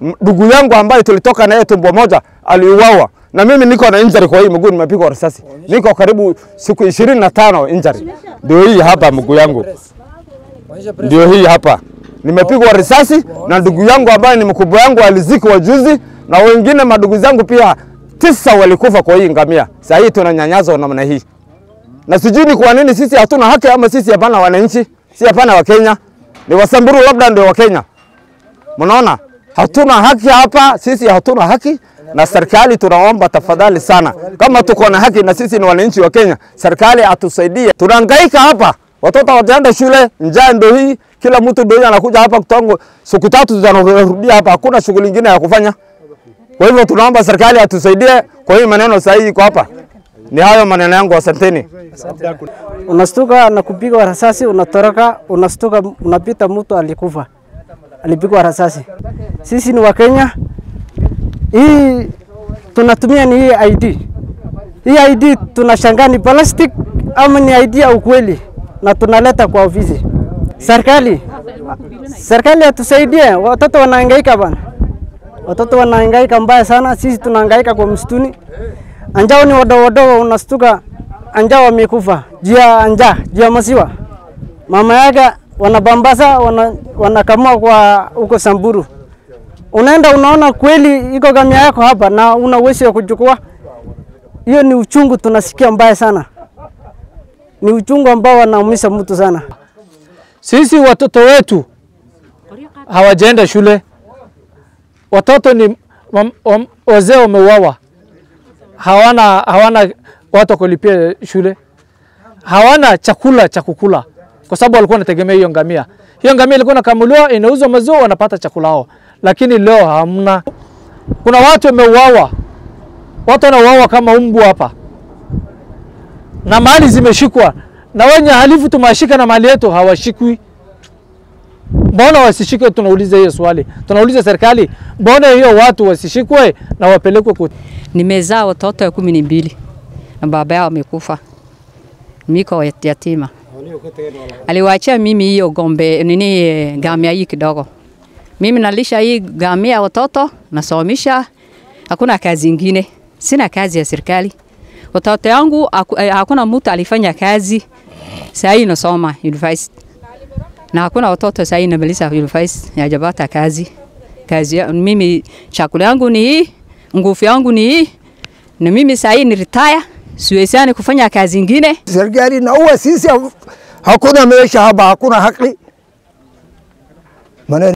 ndugu yangu ambaye tulitoka naye tumbo moja aliuawa, na mimi niko na injury kwa hii mguu, nimepigwa risasi, niko karibu siku ishirini na tano injury. Ndio hii hapa mguu yangu, ndio hii hapa, nimepigwa risasi na ndugu yangu ambaye ni mkubwa yangu alizikwa juzi, na wengine madugu zangu pia tisa walikufa kwa hii ngamia. Sasa hii tunanyanyazwa namna hii, na sijui ni kwa nini sisi hatuna haki, ama sisi hapana wananchi, si hapana Wakenya, ni Wasamburu labda ndio Wakenya. Mnaona hatuna haki hapa, sisi hatuna haki, na serikali tunaomba tafadhali sana, kama tuko na haki na sisi ni wananchi wa Kenya, serikali atusaidie. Tunahangaika hapa, watoto wataenda shule, njaa ndio hii, kila mtu ndio anakuja hapa kutongo, siku tatu tunarudia hapa, hakuna shughuli nyingine ya kufanya. Kwa hivyo tunaomba serikali atusaidie kwa hii maneno sahihi iko hapa. Ni hayo maneno yangu, asanteni. Unastuka na kupigwa risasi, unatoroka, unastuka, unapita, mtu alikufa, alipigwa risasi. Sisi ni Wakenya, hii tunatumia ni hii ID. Hii ID tunashangaa ni plastic ama ni ID ya ukweli, na tunaleta kwa ofisi. Serikali, serikali atusaidie, watoto wanahangaika bana, watoto wanahangaika mbaya sana, sisi tunahangaika kwa msituni. Anjao ni wadogo wadogo, unastuka anjao wamekufa juu ya njaa, juu ya maziwa. Mama yake wanabambasa, wana, wanakamua kwa huko Samburu. Unaenda unaona kweli iko gamia yako hapa na una uwezo wa kuchukua. Hiyo ni uchungu tunasikia mbaya sana, ni uchungu ambao wanaumiza mtu sana. Sisi watoto wetu hawajaenda shule, watoto ni wam- wam- wazee wameuawa, hawana hawana watu wa kulipia shule, hawana chakula cha kukula kwa sababu walikuwa wanategemea hiyo ngamia. Hiyo ngamia ilikuwa inakamuliwa, inauzwa maziwa, wanapata chakula hao, lakini leo hamna. Kuna watu wameuawa, watu wanauawa kama mbwa hapa, na mali zimeshikwa, na wenye halifu tumewashika na mali yetu hawashikwi. Mbona wasishikwe? Tunauliza hiyo swali, tunauliza serikali, mbona hiyo watu wasishikwe na wapelekwe koti? Nimezaa watoto kumi na mbili na baba yao amekufa, miko yatima. Aliwaachia mimi hiyo gombe nini, eh, gamia hii kidogo. Mimi nalisha hii gamia watoto, nasomesha, hakuna kazi ingine, sina kazi ya serikali. Watoto yangu haku- eh, hakuna mtu alifanya kazi, saa hii nasoma university na hakuna watoto saa hii namaliza university hajapata kazi. Kazi ya, mimi chakula yangu ni hii, nguvu yangu ni hii, na mimi saa hii ni retire, siwezani kufanya kazi ingine. serikali inaua sisi, hakuna maisha hapa, hakuna haki maneno